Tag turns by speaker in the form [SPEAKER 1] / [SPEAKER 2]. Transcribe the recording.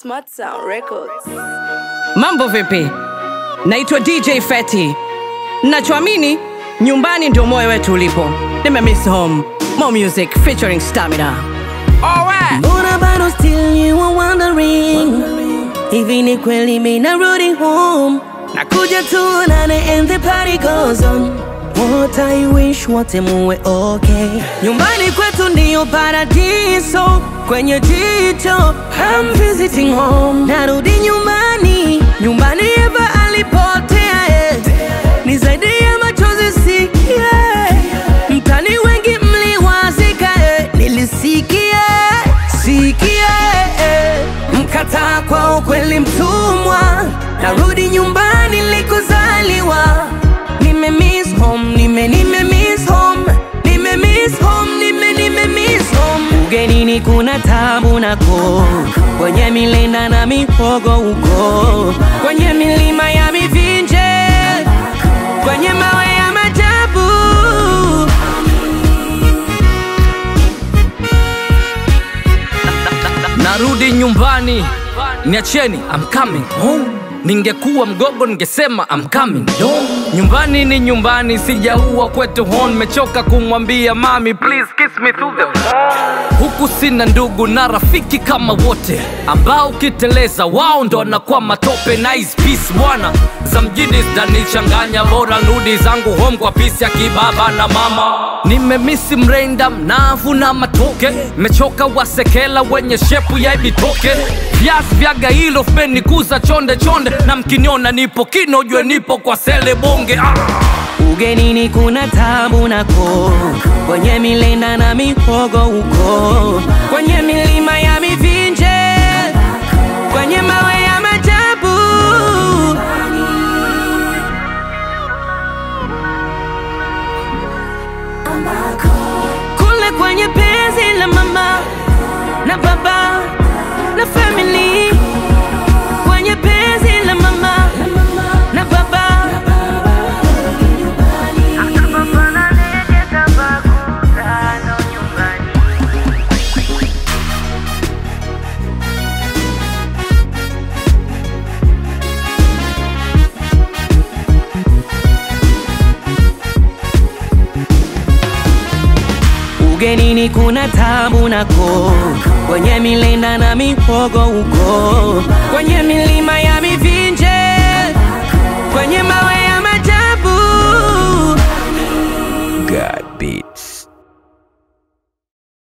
[SPEAKER 1] Smart Sound Records.
[SPEAKER 2] Mambo vipi? Naitwa DJ Feti. Nachoamini nyumbani ndio moyo wetu ulipo. Nimemiss home. More music featuring Stamina. Alright.
[SPEAKER 3] Mbona bado still you are wondering Hivi ni kweli mimi narudi home Nakuja tuonane and the party goes on What I wish wote muwe okay Nyumbani kwetu ndiyo paradiso Kwenye jicho I'm visiting home Narudi nyumbani Nyumbani Eva alipotea eh. Ni zaidi ya machozi sikia Mtani wengi mliwazika eh. Nilisikia sikia eh. Mkataa kwa ukweli mtumwa Narudi nyumbani likozaliwa Nime miss home, nime nime miss home Nime miss home, nime nime miss home Ugenini kuna tabu nako Kwenye milenda na mihogo huko Kwenye milima ya mivinje Kwenye mawe ya majabu
[SPEAKER 4] narudi nyumbani niacheni I'm coming home ningekuwa mgogo ningesema I'm coming home nyumbani ni nyumbani sijaua kwetu hon mechoka kumwambia mami please kiss me through the phone. huku sina ndugu na rafiki kama wote ambao ukiteleza wao ndo wanakuwa matope nice peace bwana za mjini zitanichanganya bora nudi zangu home kwa pisi ya kibaba na mama nimemisi mrenda mnavu na matoke mechoka wasekela wenye shepu ya ibitoke viazi vya gailo vmenikuza chonde chonde na mkiniona nipo kino jue nipo kwa sele bonge ah!
[SPEAKER 3] Ugenini kuna tabu nako Kwenye milenda na mihogo huko Kwenye milima ya mivinje Kwenye mawe ya majabu Kule kwenye penzi la mama na baba na family Kwenye penzi la mama na baba Ugenini kuna tabu nako Kwenye milenda na mihogo huko Kwenye milima ya mivinje Kwenye mawe